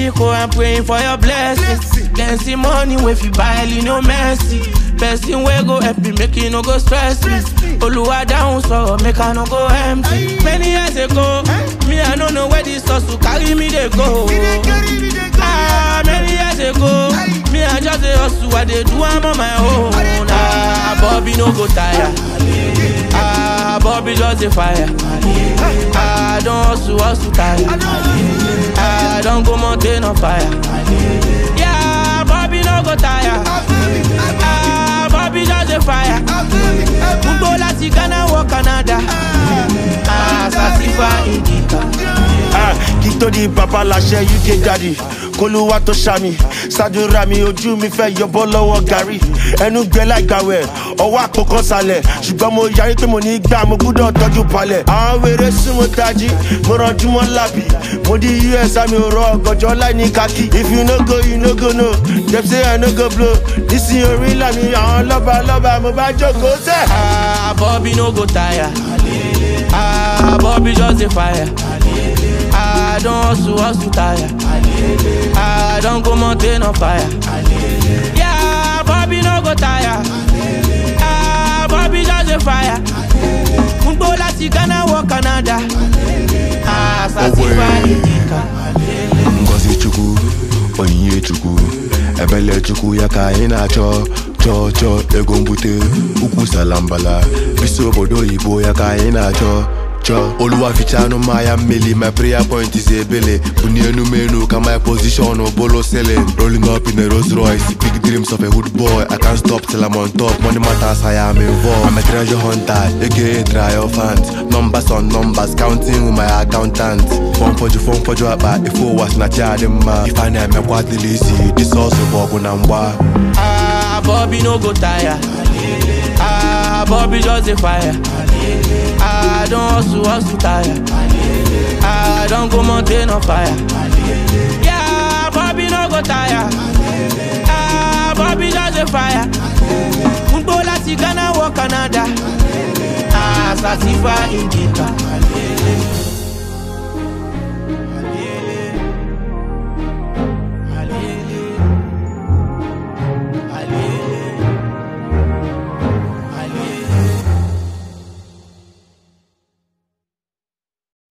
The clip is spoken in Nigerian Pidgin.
Biko, I'm praying for your blessings. Then see money wey fit buy no mercy. Person wey go help me make e no go stress me. Oluwa down so make I no go empty. Many years ago, me I no know where this hustle carry me dey go. Ah, many years ago, me I just dey hustle, I dey do am on my own. Ah, Bobby no go tire. Ah, Bobby just dey fire. Ah, I don hustle, hustle tire. Ah, I don go mountain on fire. Yeah, Bobby no go tire. Ah, Bobby just dey fire. Gbogbo láti Ghana wọ Canada. Ah, Sasifa Indica. Ah, kí tó di bàbá láṣẹ uk daddy kólúwà tó ṣàmì ṣàdúrà mi ojú mi fẹ́ yọbọ́ lọ́wọ́ gàrí ẹnu gbẹ láìgbàwẹ̀ ọwọ́ àpòkan sálẹ̀ ṣùgbọ́n mo yarí pé mo ní gbà mo gbúdọ̀ tọ́jú palẹ̀ àwọn wèrè súnmọ́ tají mo rànjú mọ́ lábì mo di us àmì òrò ọ̀gànjọ́ láì ní kákì if you no go you no go no dem say i no go blow nísìnyí orí ńlá mi àwọn lọ́ba lọ́ba mo bá jókòó sẹ́. Ah, Bobby no go tire. Ah, Bobby just dey fire. Ah, I don hustle, hustle tire. Ah, I don go mountain on fire. Yeah, Bobby no go tire. Ah, Bobby just dey fire. Gbogbo láti Ghana wọ Canada. Ah, Sasifa Indica. ngozi chukwu onyinye chukwu ebele chukwu ya ka anyị na-achọ chọọ chọọ ego mbute ukwu salambala bisi obodo oyibo ya ka anyị na-achọ chọọ oluwa fichanụ mmanya mmeli my prayer point is ebele buni enumenu ka my position bolo selling rolling up in a Rolls Royce big dreams of a hood boy I can't stop till I'm on top money matters I am involved I'm a treasure hunter aka triumphant numbers on numbers counting with my accountant fọn fọjụ fọn fọjụ akpa ife ụwa si na chi adị mma ife a na-emekwa adịla isi disọsụ bụ ọgụ na mgba Ah, Bobby no go tire. Ah, Bobby just dey fire. Ah, I don hustle, hustle tire. Ah, I don go mountain on fire. Yeah, Bobby no go tire. Ah, Bobby just dey fire. Gbogbo láti Ghana wọ Canada. Ah, Sasifa Indica.